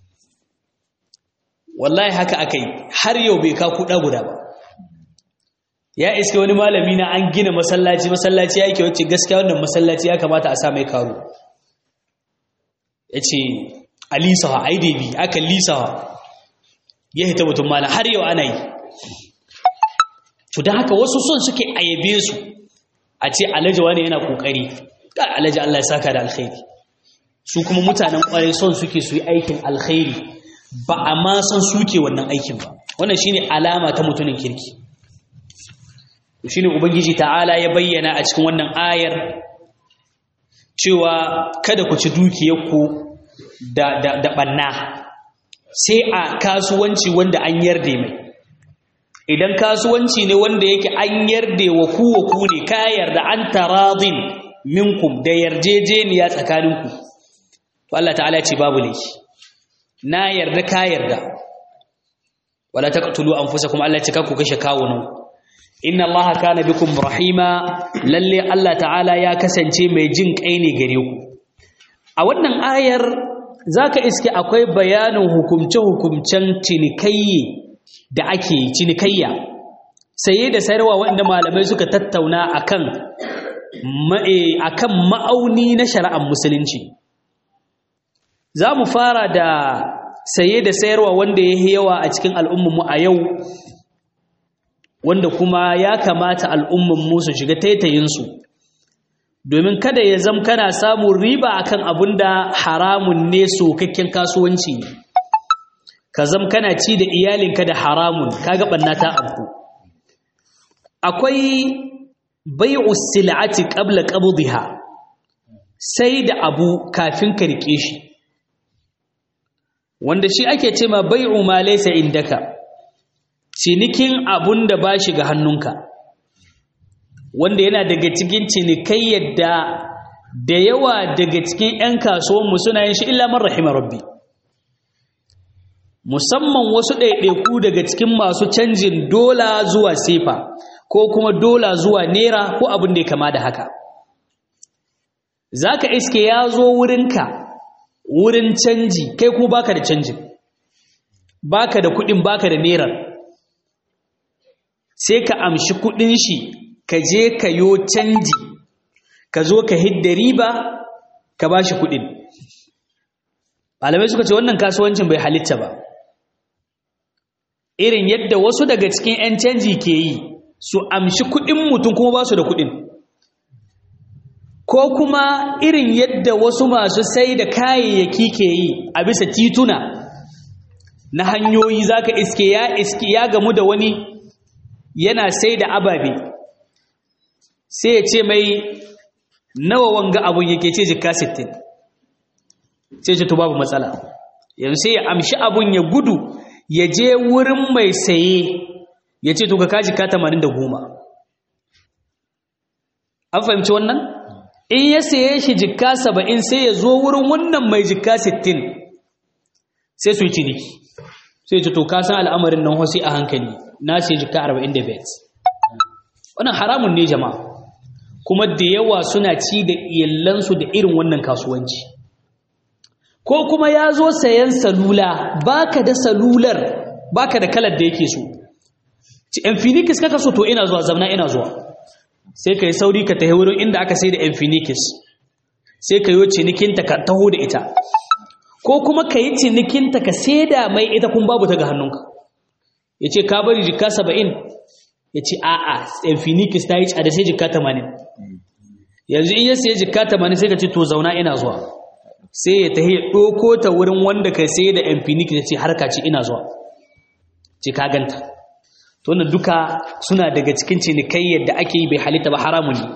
wallahi haka aka yi har yau bai ka kuɗa guda ba ya iske wani malami na an gina masallaci masallaci ya yake wacce gaskiya wannan masallaci ya kamata a sa mai karo ya ce a lisawa a yi aka lisawa ya hita mutum mana har yau ana yi to don haka wasu son suke ayyabe su a ce alhaji wani yana kokari ka alhaji Allah ya saka da alkhairi su kuma mutanen kwarai son suke su yi aikin alkhairi ba a ma san suke wannan aikin ba wannan shine alama ta mutumin kirki shine ubangiji ta'ala ya bayyana a cikin wannan ayar cewa kada ku ci dukiyarku da da da banna sai a kasuwanci wanda an yarda mai idan kasuwanci ne wanda yake an yarda wa ku wa ku ne ka yarda an taradin minkum da yarjejeniya tsakaninku to Allah ta'ala ya ce babu laifi na yarda ka yarda wala taqtulu anfusakum Allah ya ce ku kashe kawunan inna allaha kana bikum rahima lalle Allah ta'ala ya kasance mai jin kai ne gare ku a wannan ayar zaka iske akwai bayanin hukumce-hukumcen cinikayye da ake cinikayya saye da sayarwa wanda malamai suka tattauna akan akan ma'auni na shari'ar musulunci za mu fara da saye da sayarwa wanda ya yawa a cikin al'ummanmu a yau wanda kuma ya kamata al'ummanmu su shiga taitayinsu domin kada ya zam kana samun riba akan abin da haramun ne sokakken kasuwanci ne ka zam kana ci da iyalinka da haramun kaga ɓanna ta abu akwai bai'u sil'ati qabla qabdiha sai da abu kafin ka rike shi wanda shi ake ce ma bai'u ma laysa indaka cinikin abun da ba shi ga hannunka wanda yana daga cikin cinikai yadda da yawa daga cikin 'yan kasuwanmu suna yin shi illa man rahima rabbi musamman wasu ɗaiɗaiku daga cikin masu canjin dola zuwa sefa ko kuma dola zuwa nera ko abin da ya kama da haka za ka iske ya zo wurinka wurin canji kai ko baka da canjin baka da kuɗin baka da nerar sai ka amshi kuɗin shi ka je ka yo canji ka zo ka hidda riba ka ba shi kuɗin malamai suka ce wannan kasuwancin bai halitta ba irin yadda wasu daga cikin 'yan canji ke yi su amshi kuɗin mutum kuma ba su da kuɗin ko kuma irin yadda wasu masu sai da kayayyaki ke yi a bisa tituna na hanyoyi zaka iske ya iske ya gamu da wani yana sai da ababe sai ya ce mai nawa wanga abun yake ce jika 60 sai ce to babu matsala yanzu sai ya amshi abun ya gudu ya je wurin mai saye ya ce to ka kaji ka 80 da goma an fahimci wannan in ya saye shi jikka 70 sai ya zo wurin wannan mai jikka 60 sai su yi ciniki sai ce to ka san al'amarin nan wasu a hankali na sai jikka 45 wannan haramun ne jama'a kuma da yawa suna ci da iyalansu da irin wannan kasuwanci ko kuma ya zo sayan salula baka da salular baka da kalar da yake so ci infinix kaka so to ina zuwa zamna ina zuwa sai ka yi sauri ka tahi wurin inda aka sai da infinix sai ka yi cinikinta ka taho da ita ko kuma ka yi cinikinta ka da mai ita kun babu ta ga hannunka ya ce ka bari jika saba'in ya ce a'a infinix ta yi da sai jika tamanin yanzu in ya sai jika tamanin sai ka ce to zauna ina zuwa sai ya tahi ya ɗoko ta wurin wanda ka sai da infinix ya ce harka ce ina zuwa ce ka ganta to wannan duka suna daga cikin cinikayyar da ake yi bai halitta ba haramun ne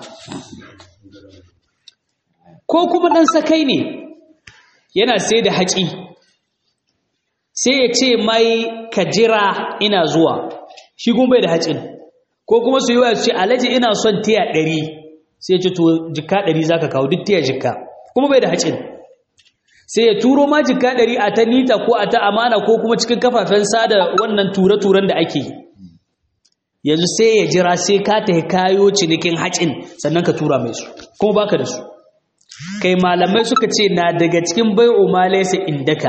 ko kuma ɗan sakai ne yana sai da haƙi sai ya ce mai ka jira ina zuwa shi kuma bai da haƙin ko kuma su yi wa ce alaji ina son tiya ɗari sai ya ce to jika ɗari za ka kawo duk tiya jika kuma bai da haƙin sai ya turo ma jika ɗari a ta nita ko a ta amana ko kuma cikin kafafen sada wannan ture-turen da ake yi yanzu sai ya jira sai ka ta kayo cinikin haƙin sannan ka tura mai su kuma baka da su kai malamai suka ce na daga cikin bai'u ma laysa indaka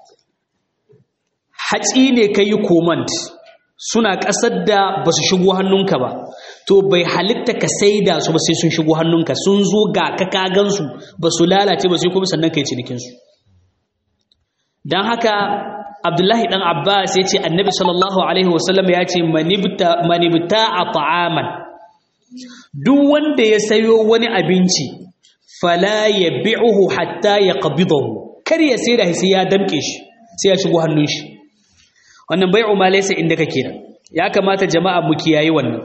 haƙi ne kai command suna ƙasar da ba su shigo hannunka ba to bai halitta ka saida su ba sai sun shigo hannunka sun zo ga ka kagan su ba su lalace ba sai kuma sannan kai cinikin su dan haka Abdullahi dan Abbas ya ce Annabi sallallahu alaihi wasallam ya ce manibta a ta'aman duk wanda ya sayo wani abinci fala yabi'uhu hatta yaqbidahu kar ya sai da sai ya damke shi sai ya shigo hannun shi wannan bai'u ma laysa inda kake da ya kamata jama'a mu kiyaye wannan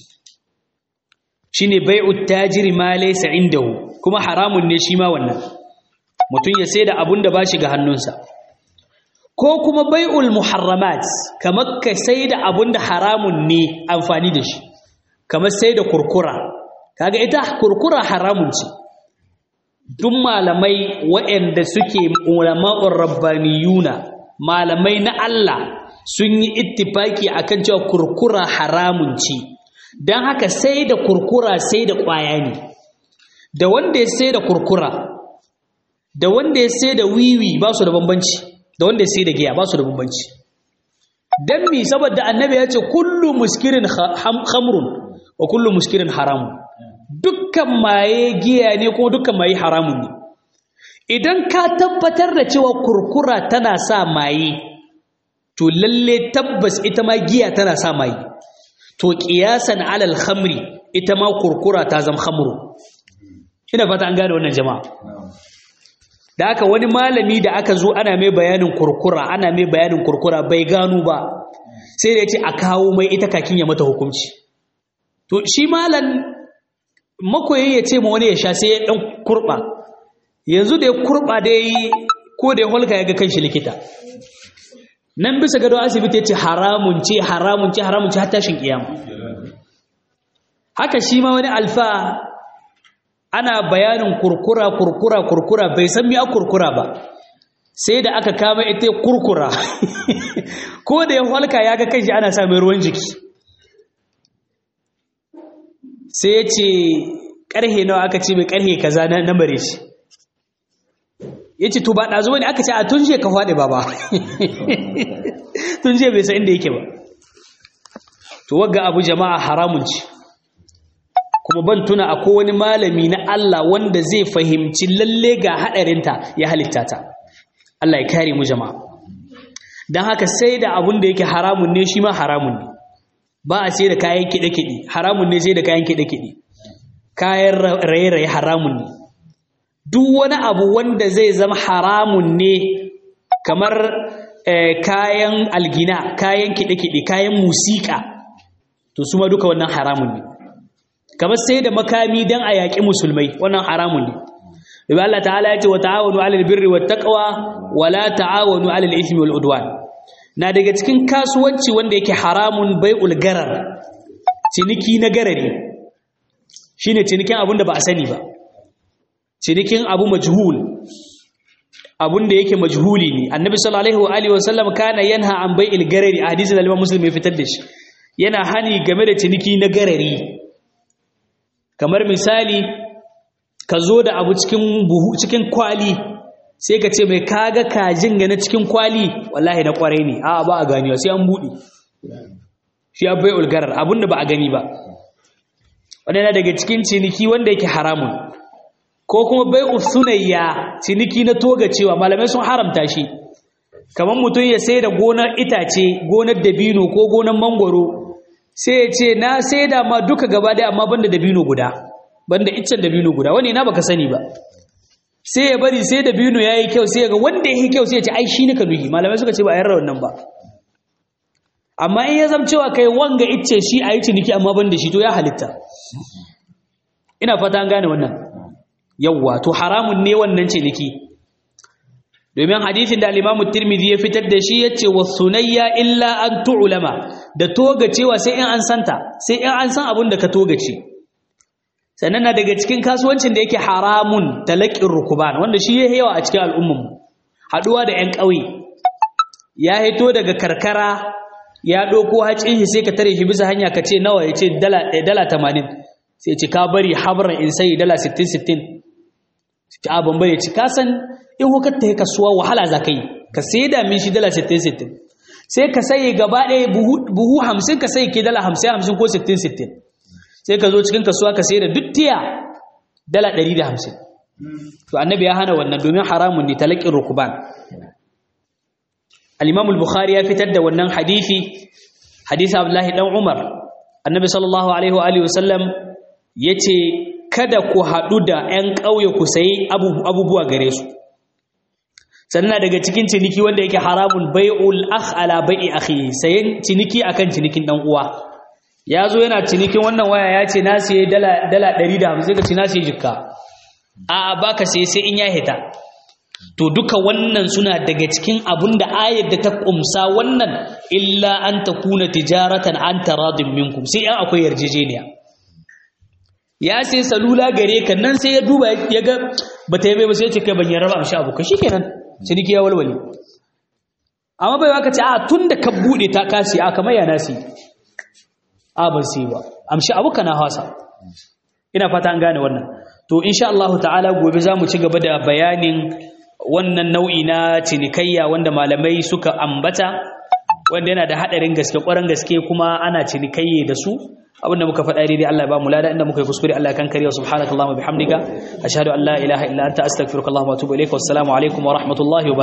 shine bai'u tajiri ma laysa indahu kuma haramun ne shi ma wannan mutum ya sai da abun da bashi ga hannunsa ko kuma bai'ul muharramat kamar ka sai da abun da haramun ne amfani da shi kamar sai da kurkura kaga ita kurkura haramun ce duk malamai waɗanda suke ulama'ur rabbaniyuna malamai na Allah sun yi ittifaki akan cewa kurkura haramun ce don haka sai da kurkura sai da ƙwaya ne da wanda ya sai da kurkura da wanda ya sai da wiwi ba su da bambanci da wanda ya sai da giya ba su da bambanci don mi saboda annabi ya ce kullu muskirin hamrun wa kullu muskirin haramun dukkan maye giya ne kuma dukkan maye haramun ne idan ka tabbatar da cewa kurkura tana sa maye to lalle tabbas ita ma giya tana sa maye to qiyasan alal khamri ita ma kurkura ta zama khamru ina fata an gane wannan jama'a da aka wani malami da aka zo ana mai bayanin kurkura ana mai bayanin kurkura bai gano ba sai da ya ce a kawo mai ita kakin ya mata hukunci to shi malam makoyi ya ce ma wani ya sha sai ya dan kurba yanzu da ya kurba da yi ko da ya holka ya ga kanshi likita nan bisa gado asibiti ya ce haramun ce haramun ce haramun ce har tashin kiyama haka shi ma wani alfa ana bayanin kurkura kurkura kurkura bai san mi a kurkura ba sai da aka kama ita kurkura ko da ya holka ya ga kanshi ana sa mai ruwan jiki sai ya ce ƙarhe nawa aka ce mai ƙarhe kaza na mare shi ya ce to ba ɗazo ne aka ce a tun je ka faɗi ba ba tun je bai san inda yake ba to wagga abu jama'a haramun ce kuma ban tuna a wani malami na Allah wanda zai fahimci lalle ga haɗarinta ya halitta ta Allah ya kare mu jama'a don haka sai da abun da yake haramun ne shi ma haramun ne ba a sai da kayan kiɗe-kiɗe haramun ne sai da kayan kiɗe-kiɗe kayan raye-raye haramun ne duk wani abu wanda zai zama haramun ne kamar kayan algina kayan kiɗe-kiɗe kayan musika to su ma duka wannan haramun ne kamar sai da makami don a yaƙi musulmai wannan haramun ne Ibi Allah ta'ala ya ce wa ta'awanu 'alal birri wat taqwa wa la ta'awanu 'alal ithmi wal udwan na daga cikin kasuwanci wanda yake haramun bai'ul garar ciniki na garari shine cinikin abun da ba a sani ba cinikin abu majhul abun da yake majhuli ne annabi sallallahu alaihi wa sallam kana yanha an bai'il garari a hadisin da Muslim ya fitar da shi yana hani game da ciniki na garari kamar misali ka zo da abu cikin buhu cikin kwali sai ka ce mai kaga kajin ga na cikin kwali wallahi na kwarai ne a ba a ganiwa sai an buɗe shi abai ulgarar abinda ba a gani ba wadanda daga cikin ciniki wanda yake haramun ko kuma bai usunayya ciniki na toga cewa malamai sun haramta shi kamar mutum ya sai da gonar itace gonar dabino ko gonar mangwaro sai ya ce na sai da ma duka gaba daya amma banda dabino guda banda iccen dabino guda wani na baka sani ba sai ya bari sai dabino yayi kyau sai ga wanda yake kyau sai ya ce ai shi ne ka nuhi malamai suka ce ba yarra wannan ba amma in ya zama cewa kai wanga icce shi ayi ciniki amma banda shi to ya halitta ina fata an gane wannan yawwa to haramun ne wannan ciniki domin hadisin da al-Imam Tirmidhi ya fitar da shi yace wasunayya illa an tu'lama da toga cewa sai in an santa sai in an san abin da ka toga ce sannan na daga cikin kasuwancin da yake haramun talaqin rukuban wanda shi ya yawa a cikin al'ummar mu haduwa da ƴan ƙauye ya hito daga karkara ya doko hacin shi sai ka tare shi bisa hanya ka ce nawa yace dala dala 80 sai ce ka bari habran in sai dala 60 60 ta ban bari ci ka san in hukar ta kasuwa wahala za ka yi ka sai da min shi dala 60-60 sai ka sai gaba ɗaya buhu 50 ka sai ke dala 50-50 ko 60-60 sai ka zo cikin kasuwa ka sai da duk tiya dala 150 to annabi ya hana wannan domin haramun ne talakin rukuban al-imam al-bukhari ya fitar da wannan hadisi hadisi abdullahi dan umar annabi sallallahu alaihi wa alihi wasallam yace kada ku haɗu da 'yan ƙauye ku sayi abubuwa gare su sannan daga cikin ciniki wanda yake haramun bai'ul akh ala bai'i akhi sayan ciniki akan cinikin dan uwa ya zo yana cinikin wannan waya ya ce na siye dala dala 150 ka ce na siye jikka a baka sai sai in ya hita to duka wannan suna daga cikin abun da ayar da ta kumsa wannan illa an takuna tijaratan an taradin minkum sai an akwai yarjejeniya ya sai salula gare ka nan sai ya duba ya ga bata yi bai ba sai ya ce kai ban yarraba amshi abu ka shikenan ciniki ya walwale amma bai waka ce a tun da ka buɗe ta kasi a kamar ya nasi a ban sai ba amshi abu kana hasa ina fata an gane wannan to insha Allah ta'ala gobe za mu ci gaba da bayanin wannan nau'i na cinikayya wanda malamai suka ambata wanda yana da hadarin gaske ƙwarar gaske kuma ana cinikayye da su abinda muka faɗa daidai Allah ya ba mu lada inda muka yi kuskure Allah ya kankare wa subhanakallahumma bihamdika ashhadu an la ilaha illa anta astaghfiruka wa atubu ilaik wassalamu alaikum wa rahmatullahi wa